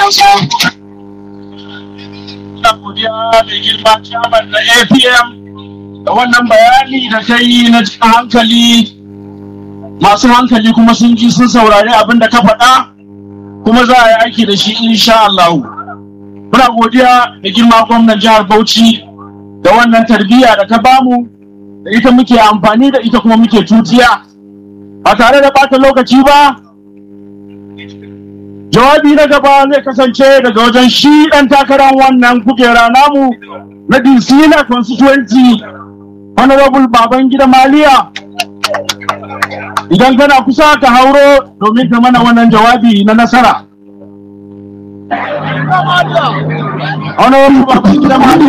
kansu ina godiya mai girma chairman na apm da wannan bayani da ta yi na cikin hankali masu hankali kuma sun ji sun saurari abin da ka faɗa kuma za a yi aiki da shi insha Allah muna godiya da girma gwamnan jihar Bauchi da wannan tarbiyya da ta bamu da ita muke amfani da ita kuma muke tutiya ba tare da bata lokaci ba jawabi na gaba zai kasance daga wajen shi ɗan takarar wannan kujera namu na Dinsina constituency honorable Babangida Maliya idan kana kusa ka hauro domin ka mana wannan jawabi na nasara honorable Babangida Maliya